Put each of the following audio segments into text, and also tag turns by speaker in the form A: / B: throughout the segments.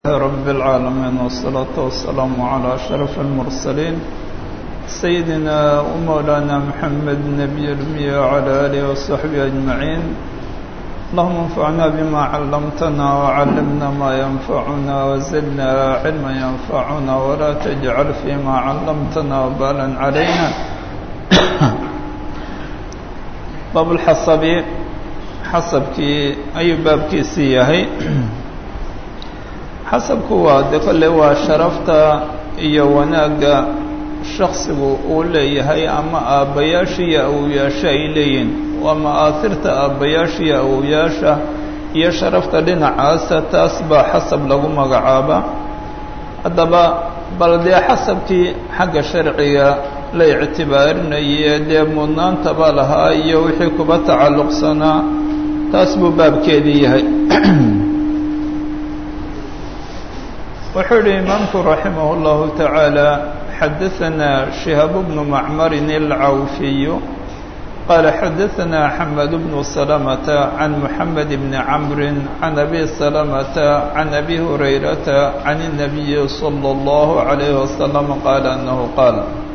A: رب العالمين والصلاة والسلام على أشرف المرسلين سيدنا ومولانا محمد النبي الأمي وعلى آله وصحبه أجمعين اللهم انفعنا بما علمتنا وعلمنا ما ينفعنا وزدنا علما ينفعنا ولا تجعل فيما علمتنا وبالا علينا باب الحصب xasabkii ayuu baabkiisii yahay xasabku waa de kolle waa sharafta iyo wanaagga shaksigu uu leeyahay ama aabbayaasha iyo awowyaasha ay leeyihin waa ma'aahirta aabbayaasha iyo awowyaasha iyo sharafta dhinacaasa taas baa xasab lagu magacaaba haddaba bal dee xasabkii xagga sharciga la ictibaarinayee dee mudnaantaba lahaa iyo wixii kuba tacalluqsanaa taas buu baabkeedii yahay wuxuu yihi imaamku raximah اllahu taعaalى xadaثana شihaab bnu macmarin الcawfiyu qaala xadaثana xamed bnu salamata can muxamed bni camri can abi salamata can abi hurayrata can الnabiyi slى اllahu عalayh wasalam qaala anahu qaal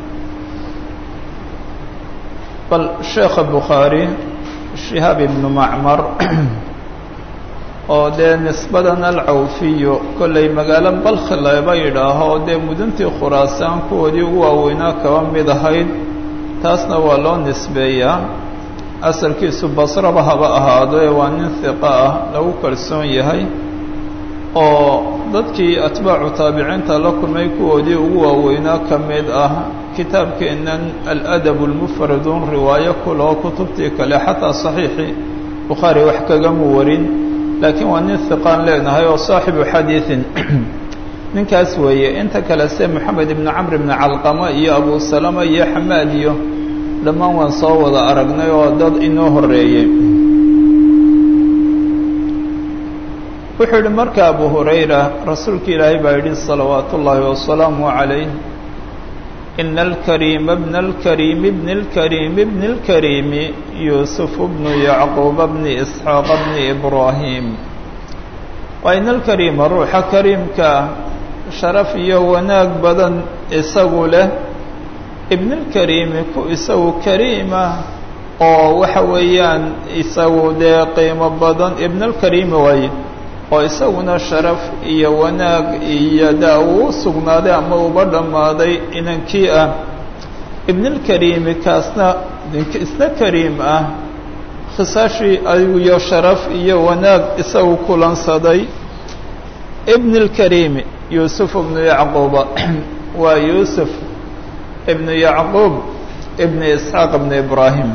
A: bal sheekha bukhaari shihaab ibnu macmar oo dee nisbadan alcawfiyo kollay magaalo balkhi laba yidhaaho dee muduntii khuraasaan kuwoodii ugu waaweynaa kaba mid ahayd taasna waa loo nisbeeyaa asalkiisu basraba haba ahaado ee waa nin hiqa ah lagu kalsoon yahay oo dadkii atbaacu taabiciinta la kulmay kuwoodii ugu waaweynaa ka mid ah kitaabkeennan aladab lmufradun riwaayo kuloo kutubtii kale xataa saxiixii bukhaari wax kagamu warin laakiin waa nin hiqaan leenahay oo saaxibu xadiiin ninkaas weeye inta kale se moxamed ibnu camr ibni calqama iyo abu salama iyo xamaad iyo dhammaan waan soo wada aragnay oo dad inoo horeeyey wuxuu yihi marka abu hurayra rasuulka ilaahay baa yidhi salawaat ullaahi wasalaamu calayh إن الكريم ابن الكريم ابن الكريم ابن الكريم يوسف بن يعقوب بن إسحاق بن إبراهيم وإن الكريم روح كريمك شرف وناك بدن إساو له ابن الكريم كو إساو كريمة oo waxa weeyaan isagu dee qiimo badan ibn alkariim waaye oo isaguna sharaf iyo wanaag iyo daa uu sugnaaday ama uba dhammaaday inankii ah ibnulkariimi kaasna isna kariim ah khisaashii iyo sharaf iyo wanaag isagu kulansaday ibnulkariimi yuusuf ibnu yacquuba waa yuusuf ibnu yacquub ibnu isxaaq ibnu ibraahim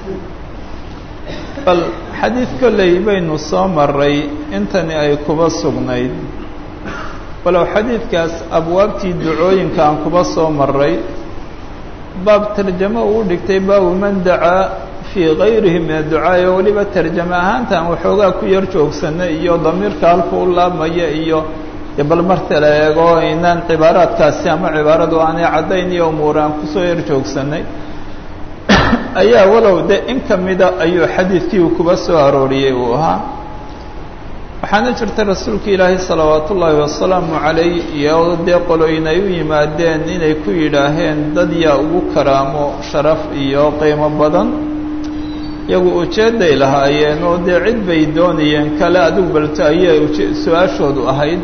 A: bal xadiid kolley baynu soo maray intani ay kuba sugnayd walow xadiidkaas abwaabtii ducooyinka aan kuba soo maray baab tarjamo uu dhigtay baabu man dacaa fii gayrihi min adducaa oo weliba tarjamo ahaanta aan waxoogaa ku yar joogsanay iyo damiirka halku u laabmaya iyo bal marta la eego inaan cibaaraadkaasi ama cibaaradu aanay caddayn iyo umuur aan kusoo yar joogsanay ayaa walow de in ka mida ayuu xadiidkii uu kuba soo arooriyey uu ahaa waxaana jirta rasuulka ilaahay salawaat ullaahi wasalaamu calayh iyo dee qolooyin ay u yimaadeen inay ku yidhaaheen dad yaa ugu karaamo sharaf iyo qiimo badan iyagu ujeedday lahaayeen oo dee cid bay doonayeen kale adigu balto ayay su-aashoodu ahayd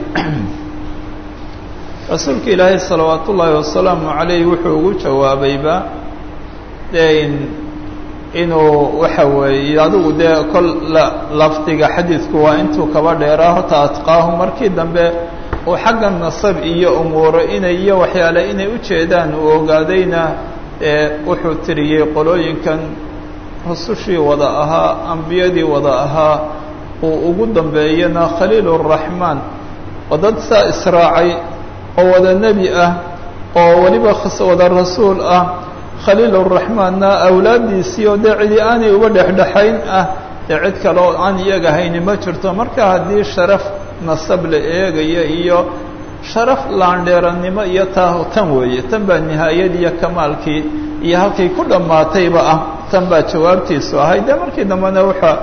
A: rasuulka ilaahay salawaat ullaahi wasalaamu calayh wuxuu ugu jawaabayba de inuu waxa weeye adigu dee kol lafdiga xadiidku waa intuu kaba dheeraa horta atqaahu markii dambe uu xagga nasab iyo umuuro inay iyo waxyaale inay u jeedaan uu ogaadayna ee wuxuu tiriyey qolooyinkan rusushii wada ahaa ambiyadii wada ahaa uu ugu dambeeyana khaliil الraxmaan oo dad saa israacay oo wada nebi ah oo weliba wada rasuul ah khaliil الraxmaanna awlaaddiisii oo dee cidi aanay uba dhexdhexayn ah dee cid kale oo aan iyaga hayni ma jirto marka haddii sharaf nasab la eegaya iyo sharaf laandheerannimo iyo taa tan weeye tan baa nihaayadii iyo kamaalkii iyo halkay ku dhammaatayba ah tan baa jawaabtiisu ahay dee markii dambena waxa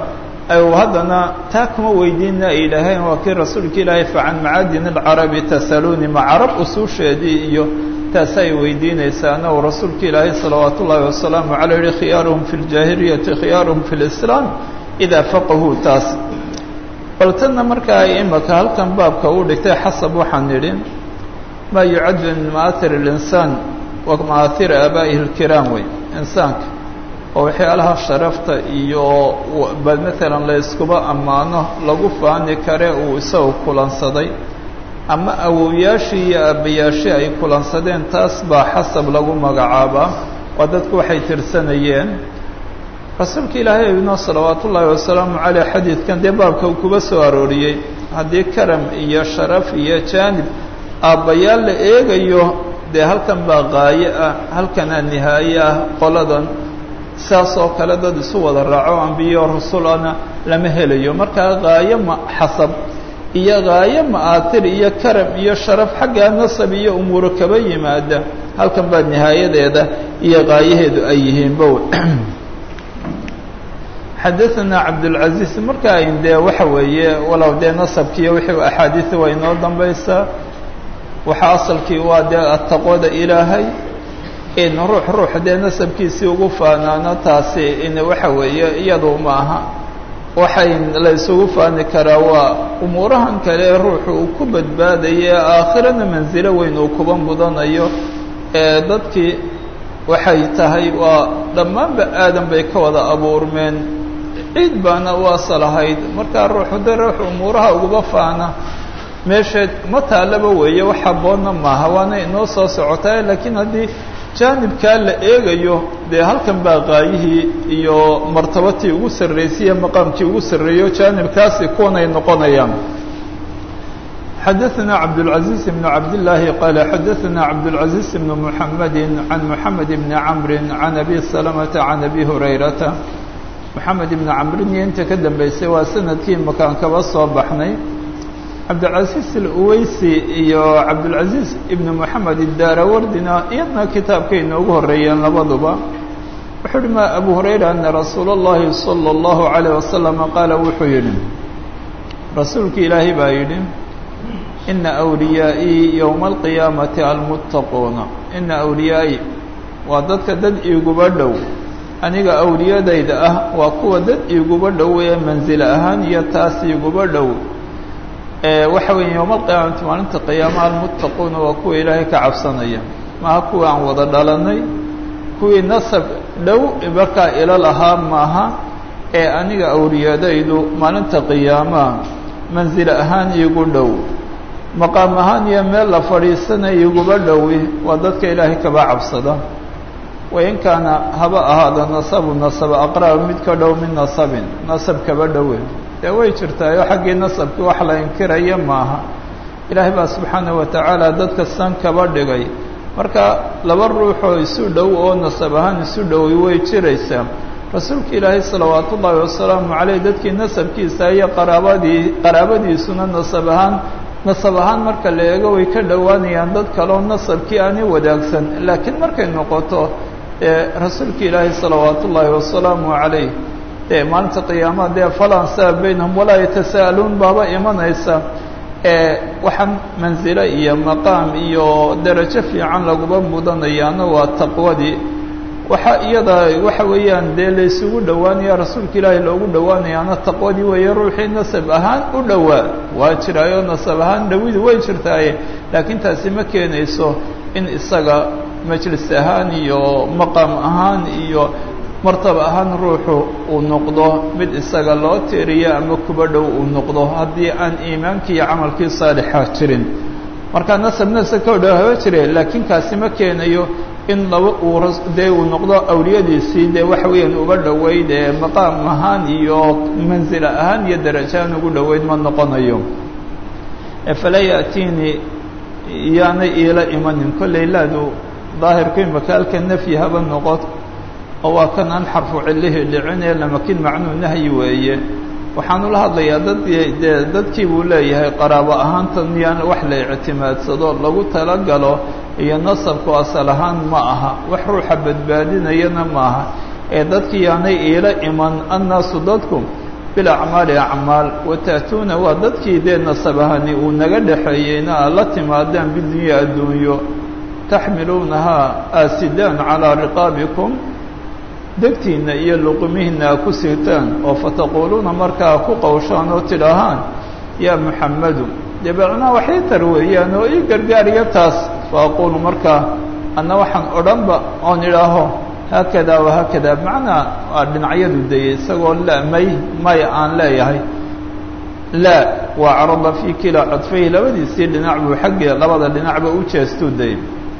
A: haddana taa kuma weydiina ay yidhaaheen waa kii rasuulka ilaahay facan macaadin alcarabi tasaluuni ma carab usuusheedii iyo taasa ay weydiinaysaana uu rasuulka ilaahay salawaat ullaahi wasalaamu caleyh yihi khiyaaruhum fi ljaahiliyati khiyaaruhum fi lislaam idaa faqahuu taas bal tanna markaa ay imaka halkan baabka uu dhigtay xasab waxaan nidhi maa yucaddu min ma'aahir اlinsaan wa ma'aahiri aabaa'ihi اlkiraam wey insaanka oo waxyaalaha sharafta iyo bal maalan la iskuba ammaano lagu faani kare uu isagu kulansaday ama awowyaashii iyo aabbayaashii ay kulansadeen taas baa xasab lagu magacaabaa waa dadku waxay tirsanayeen rasuulka ilaahay ibno salawaat ullaahi wasalaamu caleyh xadiidkan dee baabka uu kuba soo arooriyey haddii karam iyo sharaf iyo jaanib aabbayaal la eegayo dee halkan baa qaayo ah halkanaa nihaaye ah qoladan saas oo kale dad isu wada raaco ambiyo rasulana lama helayo markaa qaayo ma xasab iyo qaayo ma'aatir iyo karam iyo sharaf xaggaa nasab iyo umuuro kaba yimaada halkan baa nihaayadeeda iyo qaayaheedu ay yihiinba xadaثana cabdالcaزiiz marka ayn dee waxa weeye walow dee nasabkiiyo wixii axaadiثi waa inoo dambaysaa waxa asalkii waa dee ataqwada ilaahay in ruux ruux dee nasabkiisii ugu faanaano taasi in waxa weeye iyadu maaha waxay la isugu faani karaa waa umuurahan kale ruuxu uu ku badbaadayo aakhirana mansilo weyn uu kuba mudanayo ee dadkii waxay tahay waa dhammaanba aadan bay ka wada abuurmeen ciid baana u asal ahayd markaa ruuxu de ruuxu umuuraha uguba faana meesheed ma taalaba weeye wax habboonna maaha waana inoo soo socotaa laakiin haddii jaanibkaa la eegayo dee halkan baa qaayihii iyo martabatii ugu sarraysaiyo maqaamkii ugu sarreeyo jaanibkaasi kuwanay noqonayaan xadaثna cabdالعaزيiز بن cabdاللahi qala xadaثna cabdالعaزيiز بن محamedi عan محamed بn cmri عan abi سلمةa عan abi هurayrata محamed بn camrin iyo inta ka dambeysay waa sanadkii makaan kaba soo baxnay cabdilcaزiiz اlweysi iyo cabdالcaزiiz ibn moxamed الdarawardina iyadna kitaabkay inoogu horeeyeen labaduba wuxuu uhi ma abu hurayra ana rasuul اllahi salى الlahu عalيه wasalam qaala wuxuu yidhi rasuulki ilaahay baa yidhi ina أwliyaa'ii yowma alqiyaamati almuttaquuna ina awliyaai waa dadka dad iiguba dhow aniga awliyadayda ah waa kuwa dad iiguba dhow ee manzil ahaan iyo taas iiguba dhow waxa weeye yowma alqiyaamati maalinta qiyaama almuttaquuna waa kuwa ilaahay ka cabsanaya maaha kuwa aan wada dhalanay kuwii nasab dhow markaa ilo lahaa maaha ee aniga awliyadaydu maalinta qiyaamaha manzil ahaan iigu dhow maqaam ahaan iyo meel la fadhiisanaya iguba dhowi waa dadka ilaahay kaba cabsada wain kaana haba ahaada nasabu nasaba aqraba mid ka dhow min nasabin nasab kaba dhowe dee way jirtaayo xaggii nasabkii wax la inkiraya maaha ilaahay baa subxaanaه wa tacaala dadka san kaba dhigay marka laba ruuxoo isu dhow oo nasab ahaan isu dhowi way jiraysaa rasuulka ilaahay salawaat ullaahi wasalaamu caleyh dadkii nasabkiisa iyo qaraabadii qaraabadiisuna nasab ahaan nasab ahaan marka la eego way ka dhowaanayaan dad kaleo nasabkii aani wadaagsan laakiin markay noqoto rasuulka ilaahay salawaat ullaahi wasalaamu calayh dee maalinta qiyaamaha dee falan saa baynahum walaa yatasa'aluun baaba imanaysa waxaan manzilo iyo maqaam iyo derajo fiican laguba mudanayaana waa taqwadii waxa iyada waxa weeyaan dee laysugu dhowaanaya rasuulka ilaahay loogu dhowaanayaana taqwadii weeye ruuxii nasab ahaan u dhowaa waa jiraayo nasab ahaan dhawidu way jirtaaye laakiin taasi ma keenayso in isaga majlis ahaan iyo maqaam ahaan iyo martaba ahaan ruuxu uu noqdo mid isaga loo tiiriyo ama kuba dhow uu noqdo haddii aan iimaankii iyo camalkii saalixa jirin marka nasab nasab ka dhow haba jire laakiin kaasi ma keenayo in laba uu dee uu noqdo awliyadiisii dee waxa weeyaan uba dhoweyd ee maqaam ahaan iyo manzila ahaan iyo darajahaan ugu dhoweyd ma noqonayo falaa ya'tiinii yaanay iila imanin kollay laadu daahirku imaka halka nafyi haba noqod oo waa kan aan xarfu cillihii dhicin ee lamakin macnuu nahyi weeye waxaanu la hadlayaa dad dee dadkii buu leeyahay qaraabo ahaantan yaan wax la ictimaadsado lagu talagalo iyo nasabku asal ahaan ma aha wax ruuxa badbaadinayana maaha ee dadkii yaanay iila iman annaasu dadku bilacmaali acmaal wata'tuuna waa dadkii dee nasabahani uu naga dhexeeyeyna aad la timaadaan bidunya adduunyo taxmiluunahaa aasidaan calaa riqaabikum degtiinna iyo luqumihiinna a ku sirtaan oo fataquuluuna markaa ku qowshaan oo tidhaahaan yaa muxammadu dee bacnaa waxay tar weeyaan oo ii gargaariya taas fa aquulu markaa anna waxaan odhanba oon idhaaho haakada wahaakada macnaa waa dhinacyadu dayey isagoo la may may aan leeyahay laa waa carada fii kilaa codfayhi labadiisii dhinac buu xaggii labada dhinacba u jeestuu dayey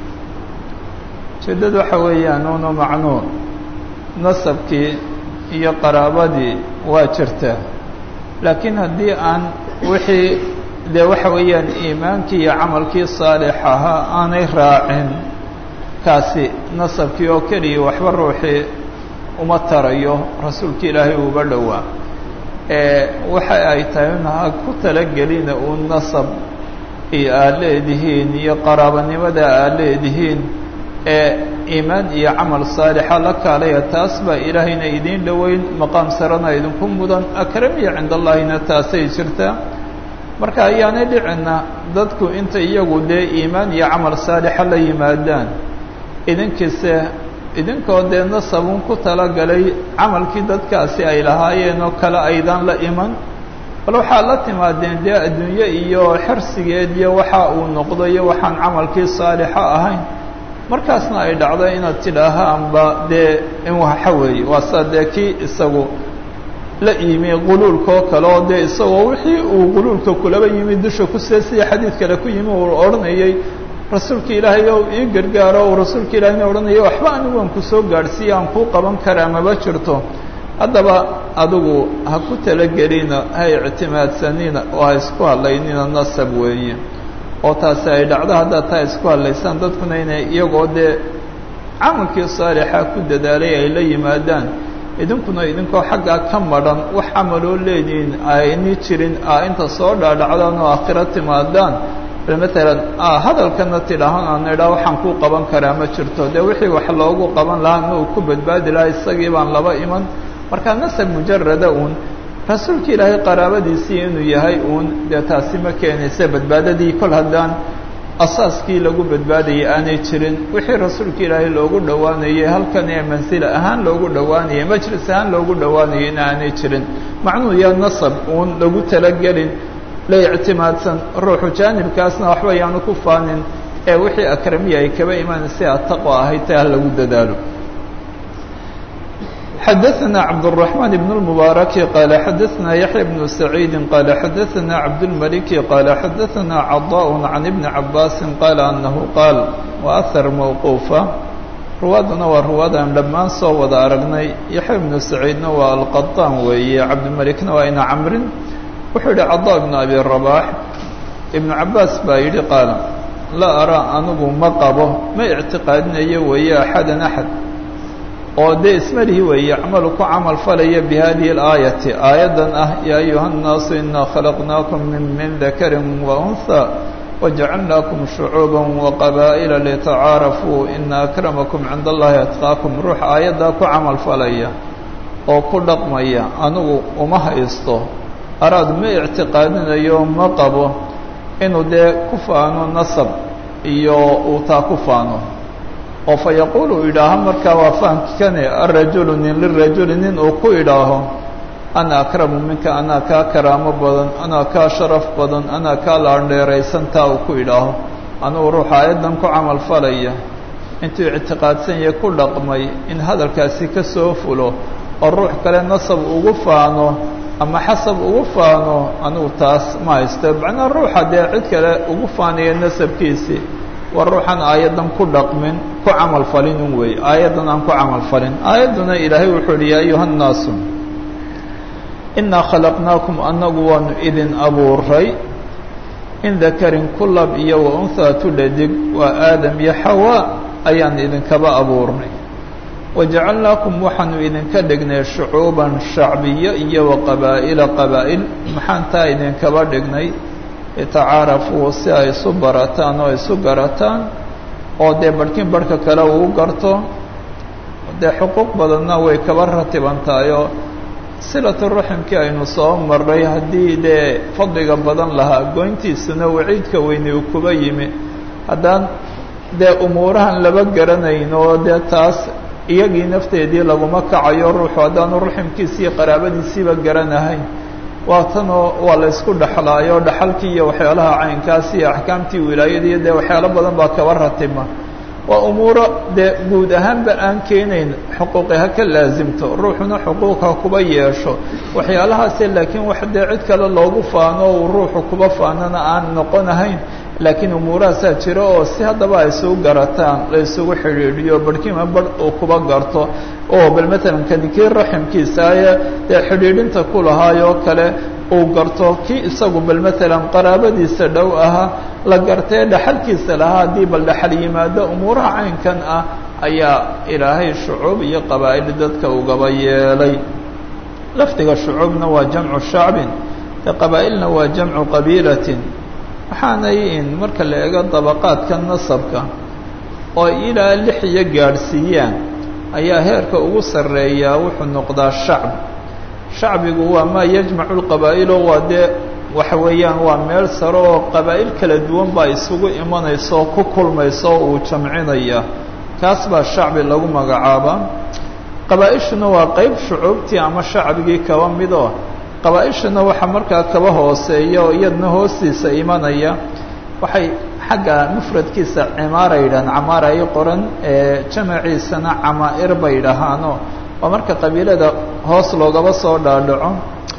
A: ujeeddada waxa weeyaan uunu macnuu nasabkii iyo qaraabadii waa jirtaa laakiin haddii aan wixii dee waxa weeyaan iimaankii iyo camalkii saalix ahaa aanay raacin kaasi nasabkii oo keliya waxba ruuxii uma tarayo rasuulka ilaahay uuba dhowaa waxa ay tahay un ha ku talagelina uu nasab iyo aad leedihiin iyo qaraabanimada aad leedihiin ee iimaan iyo camal saalixa la kaalaya taas baa ilaahayna idiin dhoweyn maqaam sarana idinku mudan akramiya cinda allahina taasay jirtaa marka ayaanay dhicina dadku inta iyagu dee iimaan iyo camal saalixa la yimaadaan idinkiise idinkoo dee nasabun ku talagalay camalkii dadkaasi ay lahaayeen oo kale aydan la iman bal waxaad la timaadeen dee adduunye iyo xirsigeed iyo waxa uu noqdo iyo waxaan camalkii saalixa ahayn markaasna ay dhacdo inaad tidhaahaanba dee in waxa weeye waa saa dee kii isagu la yimi quluulkaoo kale oo dee isagoo wixii uu quluulka kulaba yimi dusha kusee sida xadiid kale ku yimi uu odhanayay rasuulka ilaahay ow ii gargaaro uu rasuulka ilaahayna odhanaya waxba anigu aan kusoo gaadhsiiya aan kuu qaban karaa maba jirto haddaba adigu ha ku talagelina ha ictimaadsanina oo ha isku hadlaynina nasab weeye oo taasi ay dhacdo haddaad taa isku hadlaysaan dadkuna inay iyagoo dee camalkii saalixa ku dadaalay ay la yimaadaan idinkuna idinkoo xaggaa ka madhan wax camaloo leedihiin ayni jirin a inta soo dhaadhacdaan oo aakhiro timaadaan matalan hadalkana tidhaahan aan idhaa waxaan kuu qaban karaa ma jirto dee wixii wax loogu qaban lahaa ma uu ku badbaadi lahaa isagii baan laba iman marka nasab mujarada uun rasuulka ilaahay qaraabadiisii inuu yahay uun dee taasi ma keenaysa badbaadadii kol haddaan asaaskii lagu badbaadayay aanay jirin wixii rasuulka ilaahay loogu dhowaanayay halkan ee mansila ahaan loogu dhowaanayay majlis ahaan loogu dhowaanayay in aanay jirin macnuhu yaa nasab uun lagu talagelin la ictimaadsan ruuxu jaanibkaasna waxba yaanu ku faanin ee wixii akramiya ay kaba imaanaysa ataqwa ahayd ta ha lagu dadaalo xadaثna cabdالرaحman بن الmubaaرaki qaala xadaثna yaحya بن سacيidi qaala xadaثna cabdالmaliki qaala xadaثna caضاء can iبni cabaasi qaala anahu qaal وأhar mawquufa ruwaadana waa ruwaadaan dhammaan soo wada aragnay yaxya بnu saciidna waa alqaطaan weeye cabdilmalikna waa ina camrin wuxuu yihi caضاء بn abi رabاح iبnu cabaas baa yidhi qaala laa araa anigu ma qabo ma اctiqaadinayo weeye axada axad oo dee ismalihi weeye yacmalu ku camal falaya bi hadihi اlaayati aayaddan ah yaa ayuha الnaasu inaa khalaqnaakum min min dakari waunhى wajacalnaakum shucuuba waqabaa'ila litacaarafuu ina akramakum cinda allahi atqaakum ruux aayaddaa ku camal falaya oo ku dhaqmaya anigu uma haysto araad ma ictiqaadinayo ma qabo inuu dee ku faano nasab iyo uu taa ku faano oo fa yaquul uu idhaaho markaa waa fahamkikane arajulu nin lirajuli nin uu ku idhaaho ana akramu minka anaa kaa karaamo badan anaa kaa sharaf badan anaa kaa laandheeraysan taa uu ku idhaaho anugu ruux aayaddan ku camal falaya intuu ictiqaadsan yahe ku dhaqmay in hadalkaasi ka soo fulo oo ruux kale nasab ugu faano ama xasab ugu faano anugu taas ma haysto macnaa ruuxa dee cid kale ugu faanaya nasabkiisii waa ruuxan aayaddan ku dhaqmin ku camal falin un weeye aayaddan aan ku camal falin aayadduna ilaahay wuxuu uhi yaa ayuha nnaasu inaa khalaqnaakum annagu waanu idin abuuray in dakarin kulab iyo wa unhaa tudhadig waa aadam iyo xawaa ayaan idinkaba abuurnay wajacalnaakum waxaanu idinka dhignay shucuuban shacbiyo iyo wa qabaa'ila qabaa'il maxaan taa idinkaba dhignay itacaarafuu si ay isu barataan oo isu garataan oo dee barhkin barhka kale uu garto dee xuquuq badanna way kaba ratibantaayoo silatu raximkii aynu soo maray haddii dee fadliga badan lahaa goyntiisuna waciidka weyne uu kuba yimi haddaan dee umuurahan laba garanayn oo dee taas iyagii nafteedii laguma kacayo ruuxu haddaanu raximkiisiiyo qaraabadiisiiba garanahayn waa tanoo waa la ysku dhexlaayo dhaxalkii iyo waxyaalaha caynkaas iyo axkaamtii wilaayadiiyo dee waxyaalo badan baa kaba ratima waa umuuro dee guud ahaanba aan keenayn xuquuqi ha ka laasimto ruuxuna xuquuq ha kuba yeesho waxyaalahaase laakiin wax dee cid kale loogu faano uu ruuxu kuba faanana aan noqonahayn laakiin umuurahaasaa jira oo si haddaba ay isugu garataan la isugu xidhiidhiyo barhkiima barh uu kuba garto oo bal matalan kanikii raximkiisaaye dee xidhiidhinta ku lahaayoo kale uu garto kii isagu bal matalan qaraabadiisa dhow ahaa la gartee dhaxalkiisa lahaa haddii bal dhaxal yimaado umuuraha caynkan ah ayaa ilaahay shucuub iyo qabaa'il dadka ugaba yeelay lafdiga shucuubna waa jamcu shacbin de qabaa'ilna waa jamcu qabiilatin waxaanay in marka la eego dabaqaadka nasabka oo ilaa lix iyo gaadhsiiyaan ayaa heerka ugu sarreeyaa wuxuu noqdaa shacb shacbigu waa maa yajmacu lqabaa'ilo waa dee waxa weeyaan waa meel sare oo qabaa'il kala duwan baa isugu imanaysa oo ku kulmaysa oo uu jamcinaya kaas baa shacbi lagu magacaabaa qabaa'ishuna waa qeyb shucuubtii ama shacbigii kaba midoo qabaa'ishuna waxaa markaa kaba hooseeya oo iyadna hoostiisa imanaya waxay xagga mufradkiisa cimaara yidhahaan camaara ay qoran ee jamaciisana camaa'ir bay dhahaano waa marka qabiilada hoos loogaba soo dhaadhaco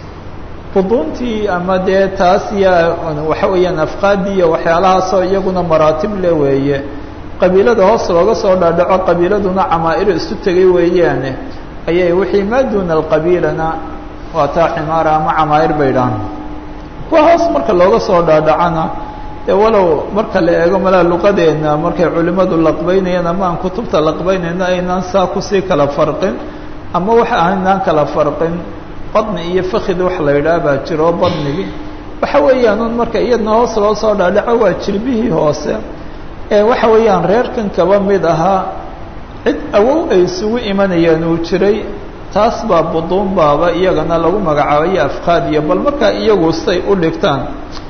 A: buduuntii ama dee taas iyo waxa weeyaan afqaadii iyo waxyaalahaasoo iyaguna maraatib le weeye qabiilada hoos looga soo dhaadhaco qabiiladuna camaa'ir isu tegay weeyaane ayay wixii maa duuna alqabiilana waa taa cimaara ama camaa'ir bay dhahaan kuwa hoos marka looga soo dhaadhacana dee walow marka la eego malaa luqadeenna markay culimmadu laqbaynayaan ama aan kutubta laqbaynayno aynaan saa kusii kala farqin ama waxa aynaan kala farqin badni iyo fakid wax la yidhaha baa jiro badnigi waxa weeyaan un marka iyadna hoos loo soo dhaadhaco waa jirbihii hoose ee waxa weeyaan reerkan kaba mid ahaa cid awow ay isugu imanayaan uu jiray taas baa buduun baaba iyagana lagu magacaabayo afqaad iyo bal markaa iyagu say u dhigtaan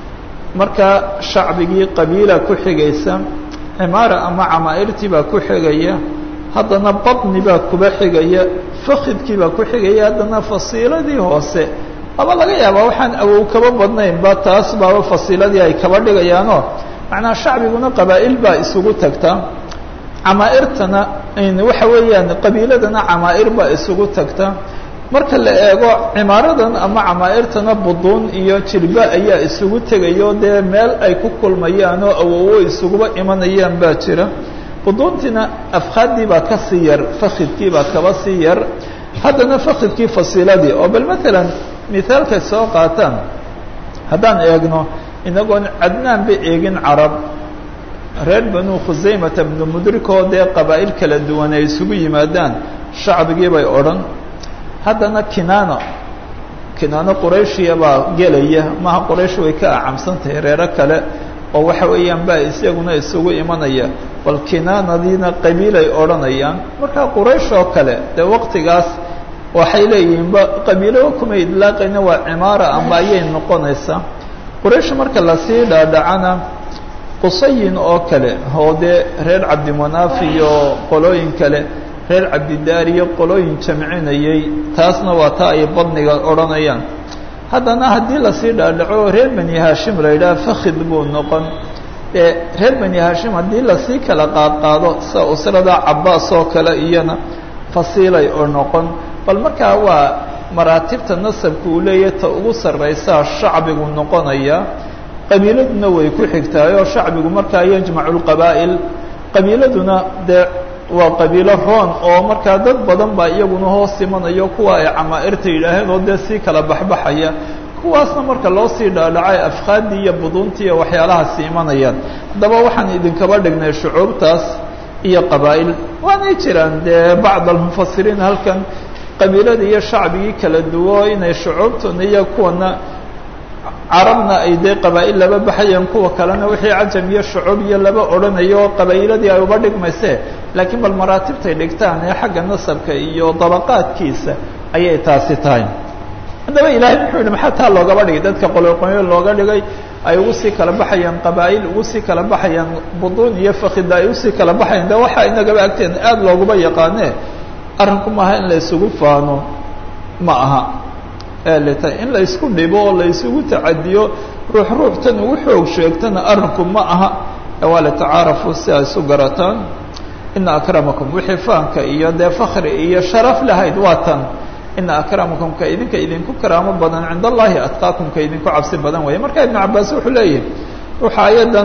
A: marka shacbigii qabiila ku xigaysa cimaara ama camaa'irtii baa ku xigaya haddana badni baa kuba xigaya fakidkii baa ku xigaya haddana fasiiladii hoose aba laga yaabaa waxaan awow kaba badnaynba taas baaba fasiiladii ay kaba dhigayaanoo macnaha shacbiguna qabaa'il baa isugu tagta camaa'irtana waxa weeyaan qabiiladana camaa'ir baa isugu tagta marka la eego cimaaradan ama camaa'irtana buduun iyo jirba ayaa isugu tegayo dee meel ay ku kulmayaan oo awowo isuguba imanayaan baa jira buduuntiina afqaaddii baa ka sii yar fakidkii baa kaba sii yar haddana fakidkii fasiiladii oo bal matalan mithaalkay soo qaataan haddaan eegno inagoon cadnaanba eegin carab reer banu khusaymata bnu mudrikoo dee qabaa'il kala duwan ay isugu yimaadaan shacbigii bay odhan haddana kinaano kinaano qurayshiya baa gelaya maha quraysh way ka acamsan tahay reero kale oo waxa weeyaan baa isaguna isugu imanaya bal kinaanadiina qabiilay odhanayaan markaa quraysh oo kale dee waqtigaas waxay leeyihiinba qabiilo kuma idlaaqayna waa cimaara ama ayay noqonaysaa quraysh marka lasii dhaadhacana qusayin oo kale oo dee reer cabdimanaaf iyo qolooyin kale reer cabdidaar iyo qolooyin jamcinayay taasna waa taa ay badniga odhanayaan haddana haddii lasii dhaadhaco reer bani hashim la yidhaha fakid buu noqon ee reer bani hashim haddii lasii kala qaadqaado sida usrada cabaas oo kale iyana fasiilay oo noqon bal markaa waa maraatibta nasabka uu leeyahay ta ugu sarraysaa shacbigu noqonaya qabiiladuna way ku xigtaayoo shacbigu markaa yajmacu lqabaa'il qabiiladuna dee waa qabiilo roon oo markaa dad badan baa iyaguna hoos imanayo kuwa ay camaa'irta yidhaaheen oo dee sii kala baxbaxaya kuwaasna marka loo sii dhaadhacay afqaadii iyo buduuntii iyo waxyaalahaasi imanayaan haddaba waxaan idinkaba dhignay shucuubtaas iyo qabaa'il waanay jiraan dee bacd almufasiriin halkan qabiilada iyo shacbigii kala duwo inay shucuubtuna iyo kuwana carabna ay dee qabaa'il laba baxayeen kuwa kalena wixii cajam iyo shucuub iyo laba odhanayo qabaailadii ay uba dhigmayse laakiin bal maraatibtay dhigtaan ee xagga nasabka iyo dabaqaadkiisa ayay taasi tahay haddaba ilahay muxuu yihi maxaa taa loogaba dhigay dadka qoloqonyo looga dhigay ay ugu sii kala baxayaan qabaa'il ugu sii kala baxayaan buduun iyo fakida ay usii kala baxayaan de waxaa inagaba agteena aada looguma yaqaane arrinku maaha in la isugu faano ma aha eelita in la isku dhibo oo la isugu tacadiyo ruux ruuxtan ugu xoog sheegtana arrinku ma aha waa litacaarafu si ay isu garataan ina akramakum wixii faanka iyo dee fakri iyo sharaf lahayd waa tan ina akramakum ka idinka idinku karaamo badan cinda allahi atqaakum ka idinku cabsi badan weeye marka ibnu cabaas wuxuu leeyahay ruuxa ayadan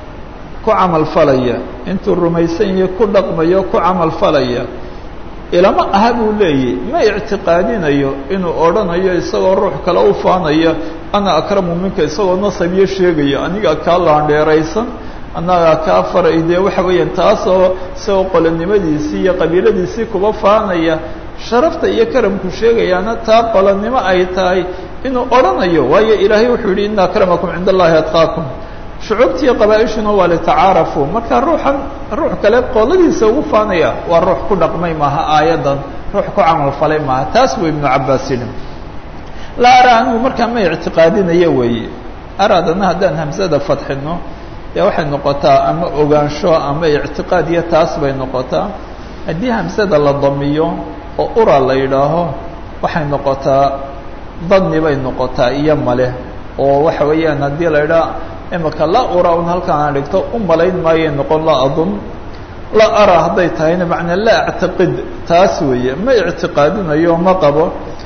A: ku camal falaya intuu rumaysan yahay ku dhaqmayo ku camal falaya ilama aha buu leeyahy ma ictiqaadinayo inuu odhanayo isagoo ruux kale u faanaya ana akramu minka isagoo nasabyo sheegaya aniga kaa laandheeraysan annagaa kaa faray dee waxa weeyaan taasoo isagoo qolanimadiisii iyo qabiiladiisii kuba faanaya sharafta iyo karamku sheegayaana taa qolanimo ay tahay inuu odhanayo waayo ilaahay wuxuu yihi ina akramakum cinda allahi atqaakum shucuubtiiyo qabaa-ishuna waa litacaarafu marka ruuxan ruux kale qoladiisa ugu faanaya waa ruux ku dhaqmay maaha aayaddan ruux ku camal falay maaha taas buu ibnu cabaas yidhi laa ara anigu markaa ma ictiqaadinayo weeye araadana haddaan hamsada fadxino dee waxay noqotaa ama ogaansho ama ictiqaad iyo taas bay noqotaa haddii hamsada la damiyo oo ura la yidhaaho waxay noqotaa dadni bay noqotaa iyo male oo waxa weeyaan haddii la yidhaha imika la ura un halkaan aan dhigto u malayn maayay noqon la adun la ara hadday tahayna macnaa la actiqid taas weeye ma ictiqaadinayo ma qabo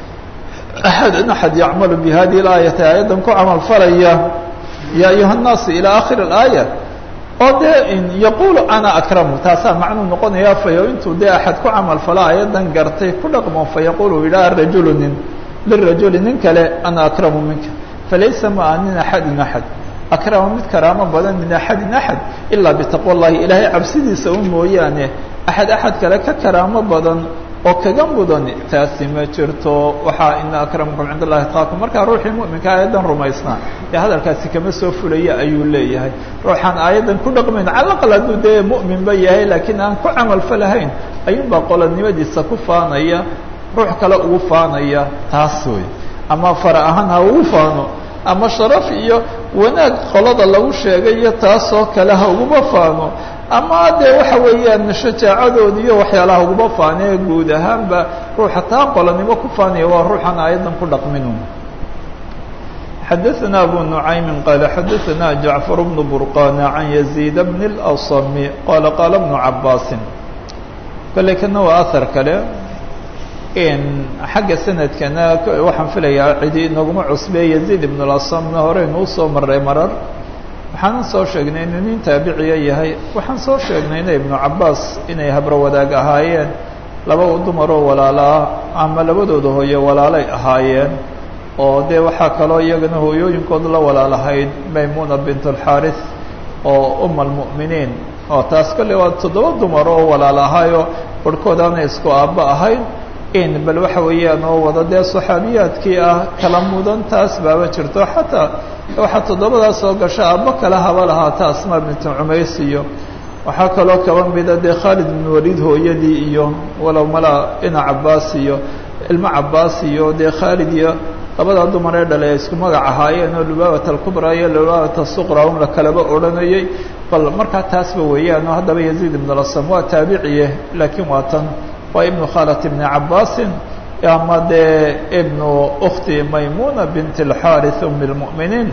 A: axadun axad yacmalu bi hadihi اlaayati aayaddan ku camal falaya ya ayuha الnaasu ilى akhir اlaaya oo dee yaqulu ana akramu taasaa macnuu noqonaya fayo intuu dee axad ku camal fala ayadan gartay ku dhaqmo fayaqulu yidhaha rajulu nin lirajuli nin kale ana akramu minka falaysa maa min axadin axad akrama mid karaamo badan min axadin axad ilaa bitaqwa llahi ilaahay cabsidiisa un mooyaane axad axad kale ka karaamo badan oo kaga mudan taasi ma jirto waxaa ina akramakum cind allahi atqaakum markaa ruuxii mu'minka aayaddan rumaysnaa ee hadalkaasi kama soo fulaya ayuu leeyahay ruuxaan aayaddan ku dhaqmayn calaqal hadduu dee mu'minba yahay laakiin aan ku camalfalahayn ayuunbaa qolanimadiisa ku faanaya ruux kale ugu faanaya taas wey ama fara ahaan ha ugu faano ama sharaf iyo wanaag qolada lagu sheegay iyo taasoo kale ha uguma faano ama dee waxa weeyaan shajaacadood iyo waxyaalaha uguma faanee guud ahaanba ruuxa taa qolanimo ku faanaya waa ruuxan aayaddan ku dhaqminu xadaثna abu nuعaymi qaala xadaثna jacfar bnu burqana can yaزيid bn اlأصmi qala qaala bnu cabaasi kale kana waa ahar kale xagga sanadkana waxaan filayaa cidi inaguma cusbee yaziid ibn اlasamna horeynu usoo maray marar waxaanan soo sheegnay inuu nin taabiciya yahay waxaan soo sheegnayna ibnu cabaas inay habro wadaag ahaayeen laba dumaroo walaalaa ama labadooda hooye walaalay ahaayeen oo dee waxaa kaloo iyagana hooyooyinkood la walaalahayd maymuna bint اlxaarith oo uma almu'miniin oo taas kolley waa toddoba dumar oo walaal ahaayo barhkood aanay isku aabba ahayn in bal waxa weeyaan oo wada dee saxaabiyaadkii ah kala mudan taas baaba jirto xataa waxaa toddobadaas soo gasha aabbo kale haba lahaata asmaa bintu cumays iyo waxaa kaloo kaba mida dee khaalid bin waliid hooyadii iyo walow malaa ina cabaas iyo ilmo cabaas iyo dee khaalid iyo labadaa dumar ee dhale ay isku magac ahaayeen oo lubaabata alkubraa iyo lubaabata suqra un la kalaba odhanayay bal markaa taasba weeyaan oo haddaba yaziid ibn lasam waa taabiciye laakiin waa tan waa ibnu khalat ibni cabaasin ama dee ibnu ukti maymuna bint اlxaariث um اlmu'miniin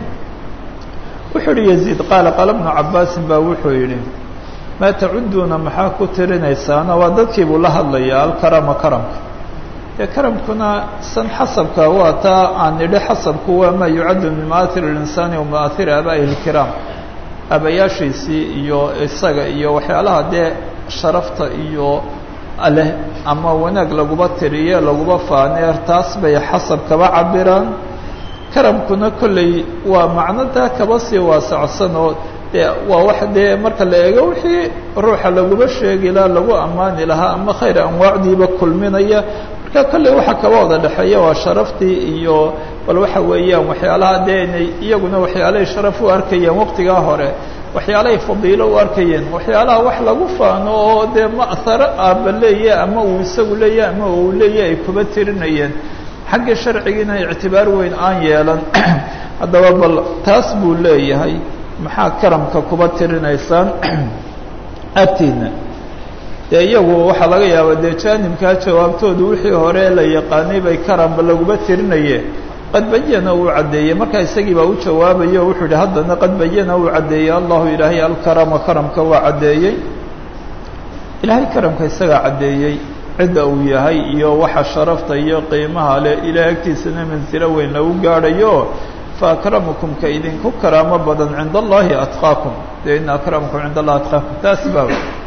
A: wuxuu yihi yaziid qaala qaala bnu cabaasin baa wuxuu yidhi maa tacuduuna maxaa ku tirinaysaana waa dadkii buu la hadlaya alkarama karamka ee karamkuna san xasabka waa taa aan nidhi xasabku waa maa yucaddu min maaahir اlinsaani wa maaahiri abaa'ihi اlkiraam abayaashiisii iyo isaga iyo waxyaalaha dee sharafta iyo leh ama wanaag laguba tiriye laguba faaneer taas bay xasab kaba cabiraan karamkuna kolley waa macno taa kaba sii waasacsan oo dee waa wax dee marka la eego wixii ruuxa laguba sheegi lahaa lagu ammaani lahaa ama khayr anwaacdiiba kulminaya marka kolley waxa kaba wada dhexeeya waa sharaftii iyo bal waxa weeyaan waxyaalaha dee inay iyaguna waxyaalahay sharaf u arkayeen waqtigaa hore waxyaalahay fadiilo u arkayeen waxyaalaha wax lagu faano oo dee ma'haro aaba leeya ama uu isagu leeya ama uu leeya ay kuba tirinayeen xagga sharcigiina ictibaar weyn aan yeelan haddaba bal taas buu leeyahay maxaa karamka kuba tirinaysaan agtiina dee iyagu waxaa laga yaabaa dee jaanibkaa jawaabtoodu wixii hore la yaqaanay bay karamba laguma tirinaye qad bayana uu caddeeyey markaa isagii baa u jawaabayo wuxuu yihi haddana qad bayana uu caddeeyey allahu ilaahay alkarama karamka waa caddeeyey ilaahay karamka isagaa caddeeyey cidda uu yahay iyo waxa sharafta iyo qiimaha leh ilahay agtiisana mansilo weyn lagu gaadhayo fa akramakum ka idinku karaamo badan cinda allahi atqaakum dee ina akramakum cinda allahi atqaakum taas baa